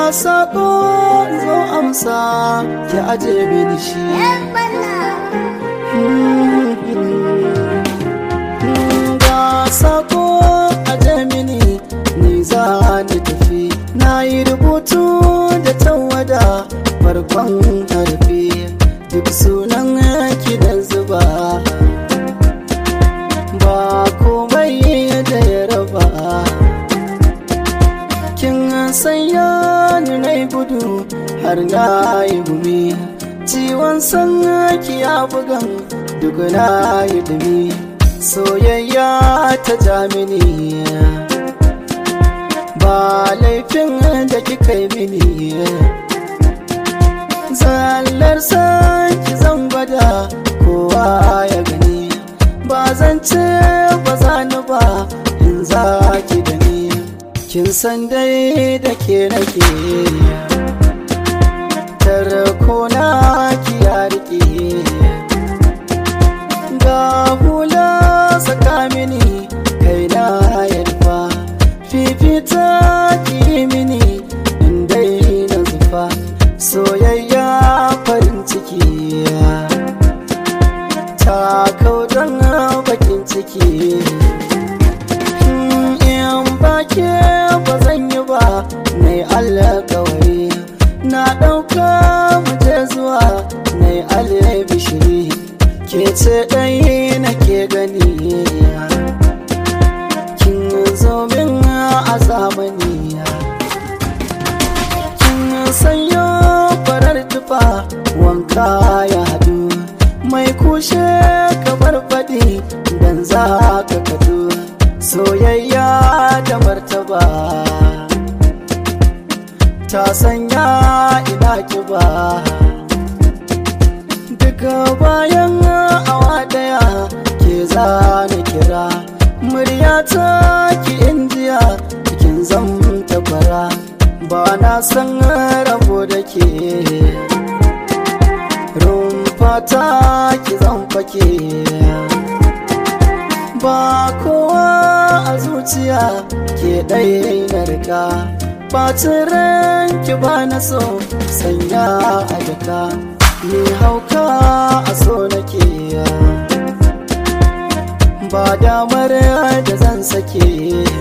sako zo amsa ki aje mini shi ga sako aje mini ni za ni tafi na yi rubutu da tawada farkon harfi duk sunan ki da zuba ba komai da ya raba kin sanya ni na gudu har na yi gumi ciwon san ki ya bugan duk na yi dumi soyayya ta jamini ba laifin da kika yi mini zallar ki zan gwada kowa ya gani ba zan ce ba za ni ba in za ki da ni kin san dai da ke nake tarko na ki ya rike ga hula saka mini kai na yarfa fifita ki mini in dai na zufa soyayya farin ciki ta kaudan bakin ciki in bake ba zan yi ba na yi alkawari na ɗauka muje zuwa na yi albishiri ke ce ɗaya nake gani kin zo min a zamani kin sanyo farar tufa wanka ya haɗu mai kushe kamar faɗi dan za ka kadu soyayya da martaba ta sanya ina kiba daga bayan awa daya ke zana kira muryata ki indiya kin zamta fara ba na san rabo da ke rumfata ki zan fake ba kowa a zuciya ke ɗaya na rika bacin ranki ba na so sanya a jaka ni hauka a so nake ba damar da zan sake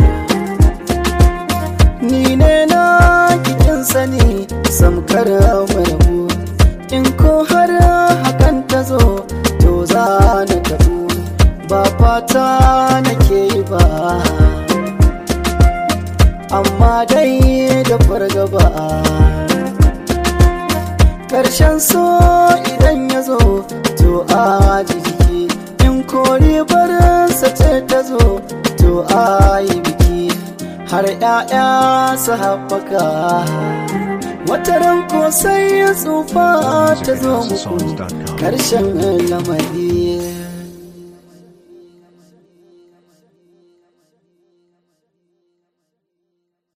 ni ne na kikin sani samkar marabu in ko har hakan ta zo to za na tabu ba fata nake yi ba amma dai da fargaba ƙarshen so idan ya zo to a jiki in kori barinsa ce ta zo to a yi biki har 'ya'ya su haɓaka wata ranko sai ya tsufa ta zo muku ƙarshen lamari